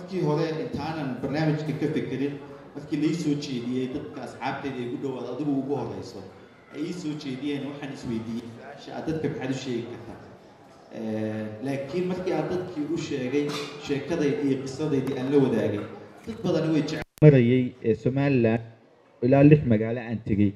markii hore intaanan barnaamijka ka fekerin markii lai soo jeediyey dadka asxaabteyda ay gu dhowaad adigu ugu horeyso ay ii soo jeediyeen waxaan isweydiiyey su-aasha aad dadka maxaad u sheegi kartaa laakiin markii aan dadkii u sheegay sheekadayda iyo qisadaydii aan la wadaagay dad badani way jecel marayay ee somalilan ilaa lix magaalo aan tegey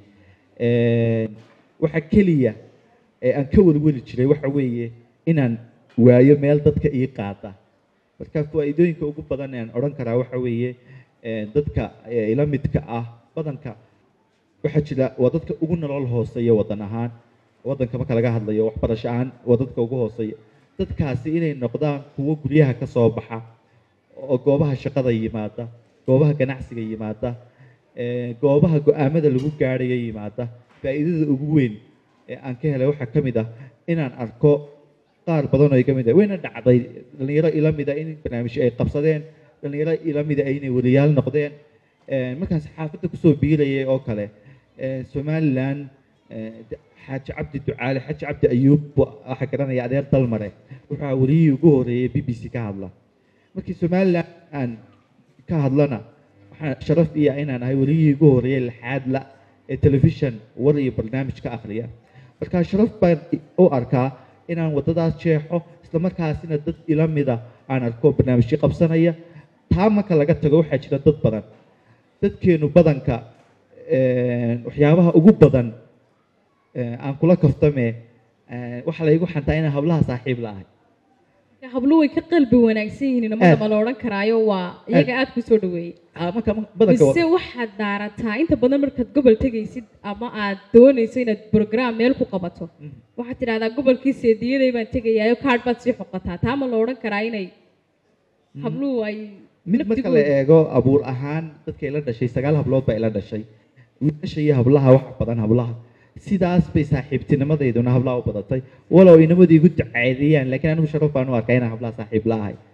waxa keliya ee aan ka welweli jiray waxa weeye inaan waayo meel dadka ii qaada marka faa-iidooyinka ugu badan aan odhan karaa waxa weeye dadka ila midka ah badanka waxaa jira waa dadka ugu nolol hooseeya waddan ahaan waddanka marka laga hadlayo waxbarasho ahaan waa dadka ugu hooseeya dadkaasi inay noqdaan kuwo guryaha ka soo baxa oo goobaha shaqada yimaada goobaha ganacsiga yimaada goobaha go-aamada lagu gaadhayo yimaada faa-iidada ugu weyn ee aan ka helay waxaa ka mid ah inaan arko qaar badan oo iga mid ah wayna dhacday dhalinyaro ila mida in barnaamij ay qabsadeen dhalinyaro ila mida inay weliyaal noqdeen markaan saxaafadda kusoo biirayay oo kale somalilan xaaji cabdi ducaale xaaji cabdi ayuub waxaa garanaya adeer dalmare wuxuu ahaa weliyihii ugu horeeyay b b c ka hadla markii somalilan aan ka hadlana waxaa sharaf iya inaan ahay weliyihii ugu horeeyay lixaad la ee telefishan war iyo barnaamij ka akhriya marka sharaf baan u arkaa inaan waddadaas jeexo islamarkaasina dad ila mida aan arko barnaamijyo qabsanaya taa marka laga tago waxaa jira dad badan dadkeenu badanka waxyaabaha ugu badan aan kula kaftame waxaa laygu xantaa inaan hablaha saaxiib la ahay hablo way ka qalbi wanaagsan yihiin namada ma la odhan karaayo waa iyaga aad ku soo dhaweeyey marka badanka mise waxaad daarataa inta badan markaad gobol tegaysid ama aad doonayso inaad program meel ku qabato waxaad tidhahdaa gobolkii seediyaday baan tegayaayo kaadh baad sii xoqataa taa ma la odhan karaa inay habluhu ay mid marka la eego abuur ahaan dadka ila dhashay sagaal hablood baa ila dhashay wiilasha iyo hablaha wax badan hablaha sidaas bay saaxiibtinimadeyduna hablaha u badatay walow inamadu igu ducaadiyaan laakiin anigu sharaf baan u arkaa inaan hablaha saaxiib la ahay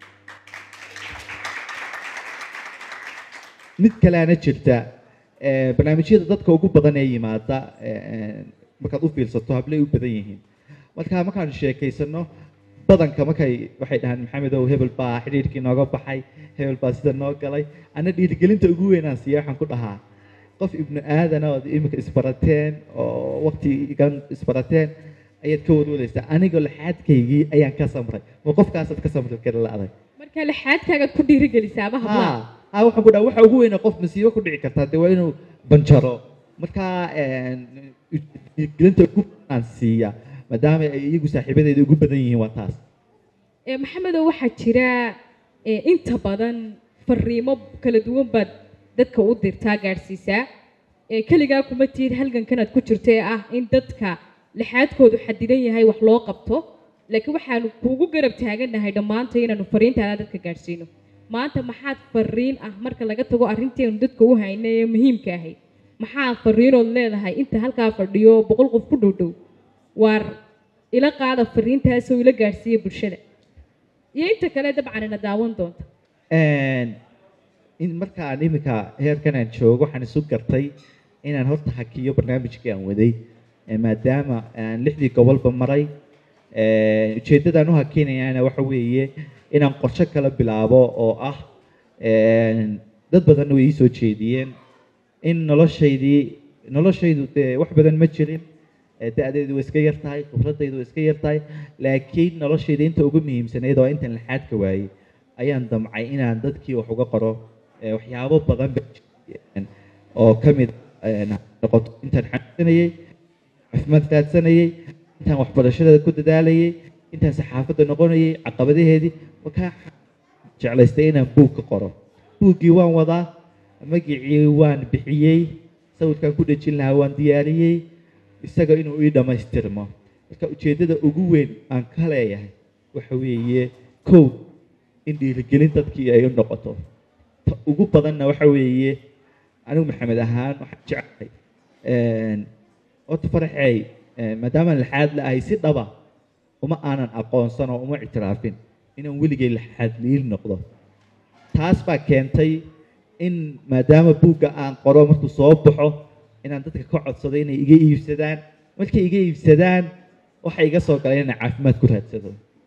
mid kaleana jirta barnaamijyada dadka ugu badan ee yimaada markaad u fiilsato hablay u badan yihiin marka markaan sheekaysano badanka markay waxay dhahaan maxamedow hebel baa xidhiirkii nooga baxay hebel baa sida noo galay ana dhiirigelinta ugu weynaan siiya waxaan ku dhahaa qof ibnu aadana ood iminka isbarateen oo waqtigan isbarateen ayaad ka warwareysaa anigoo laxaadkaygii ayaan ka samray ma qofkaasaad ka samri kara la adag marka lixaadkaagaad ku dhiirigelisaa ama hablaha ha waxaan ku dhaha waxa ugu weyna qof masiibo ku dhici kartaa dee waa inuu banjaro marka dhiirigelinta ugu aan siiya maadaama ay iyagu saaxiibadeeda ugu badan yihiin waa taas maxamedow waxaa jira inta badan fariimo kala duwan baad dadka u dirtaa gaadhsiisaa keligaa kuma tiid halgankanaad ku jirto ee ah in dadka lixaadkoodu xadidan yahay wax loo qabto laakiin waxaanu kuugu garab taagannahay dhammaanta inaanu fariintaada dadka gaadhsiino maanta maxaad fariin ah marka laga tago arrinteenu dadka u haynay ee muhiimka ahayd maxaa fariinood leedahay inta halkaa fadhiyo boqol qof ku dhow dhow waar ila qaada fariintaasoo ila gaadhsiiya bulshada iyo inta kale dabcan ina daawan doonta in markaan iminka heerkan aan joogo waxaan isu gartay inaan horta hakiyo barnaamijkii aan waday maadaama aan lixdii gobolba maray ujeeddadaan u hakinayana waxa weeye inaan qorshe kala bilaabo oo ah dad badanna way ii soo jeediyeen in noloshaydii noloshaydu dee wax badan ma jirin da-deedu way iska yar tahay khibradaydu way iska yar tahay laakiin noloshayda inta ugu muhiimsanayd oo intan laxaadka waayey ayaan damcay inaan dadkii wax uga qoro waxyaabo badan oo ka mid noqoto intaan xanuunsanayey caafimaad raadsanayey intaan waxbarashada ku dadaalayey intaan saxaafadda noqonayey caqabadaheedii markaa jeclaystay inaan buug ka qoro buuggii waan wadaa magicii waan bixiyey sawirkaan ku dhejin lahaa waan diyaariyey isaga inuu ii dhammaystirmo marka ujeeddada ugu weyn aan ka leeyahay waxa weeye kow in dhiirigelin dadkii ay u noqoto ta ugu badanna waxa weeye anigu maxamed ahaan waxaan jeclahay horta faraxey maadaamaan laxaad la ahay si dhaba uma aanan aqoonsan oo uma ictiraafin inaan weligay laxaad liil noqdo taas baa keentay in maadaama buugga aan qoro markuu soo baxo inaan dadka ka codsado inay iga iibsadaan markay iga iibsadaan waxay iga soo galeen inaan caafimaad ku raadsado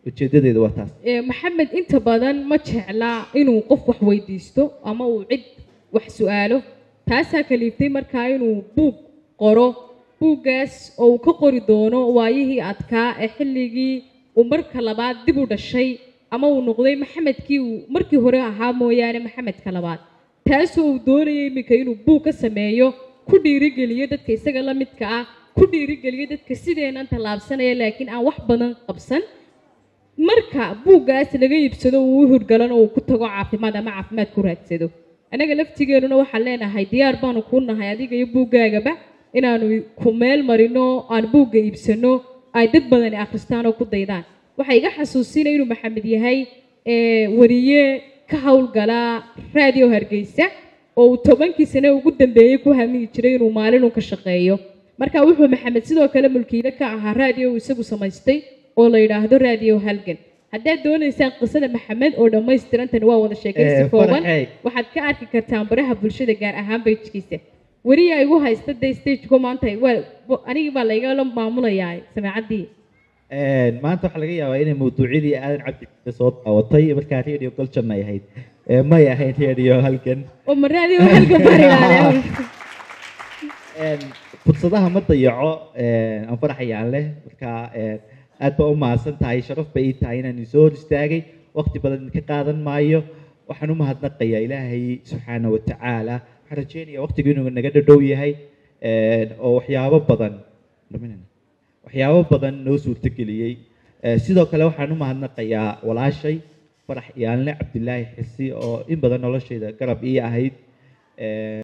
ujeedadeedu waa taas Ee, maxamed inta badan ma jecla inuu qof wax weydiisto ama uu cid wax su-aalo taasaa kaliiftay markaa inuu buug qoro buuggaas oo uu ka qori doono waayihii adkaa ee xilligii uu marka labaad dib u dhashay ama uu noqday maxamedkii uu markii hore ahaa mooyaane maxamedka labaad taasoo uu doonayay iminka inuu buug ka sameeyo ku dhiirigeliyo dadka isaga la midka ah ku dhiirigeliyo dadka sideenan tallaabsanaya laakiin aan wax badan qabsan marka buuggaas laga iibsado uu u hurgalano uu ku tago caafimaad ama caafimaad ku raadsado annaga laftigeennuna waxaan leenahay diyaar baanu kuu nahay adiga iyo buuggaagaba inaanu ku meel marino aan buugga iibsano ay dad badani akhristaan oo ku daydaan waxay iga xasuusinaya inuu maxamed yahay ee, wariye ka howlgala raadiyo hargeysa oo uu tobankii sane ugu dambeeyey ku hamigi jiray inuu maalin un ka shaqeeyo marka wuxuu maxamed sidoo kale mulkiile ka ahaa raadiyo uu isagu samaystay oo la yidhaahdo raadiyo halgan haddaad doonaysaan qisada maxamed oo dhammaystirantani waa wada sheekaysi Eh, kooban Faraxey. waxaad ka arki kartaan baraha bulshada gaar ahaan bejkiisa weriyaa igu haysta dee stageko maanta waa anigii baa laygala maamulayaa samaacaddii Een, maanta waxaa laga yaabaa inay mawduucyadii aadan cabdi Ciise soo daawatay markaa radio goljan ay ahayd Ee, may ahayn radio halkan oo ma raadiyo halgan barilaale Een, fursadaha ma dayaco een, aan faraxayaan leh markaa een, aad baa u mahadsan tahay sharaf bay ii tahay inaan isoo hor istaagay waqti badan ka qaadan maayo waxaan u mahadnaqayaa ilaahay subxaana wa tacaala waxaan rajeynayaa waqtigu inuu naga dhadhow yahay een, oo waxyaabo badan dhaminayna. waxyaabo badan noo suurtageliyey Ee, sidoo kale waxaan u mahadnaqayaa walaashay farax iyaanle cabdilaahi xisi oo in badan noloshayda garab ii ahayd Ee,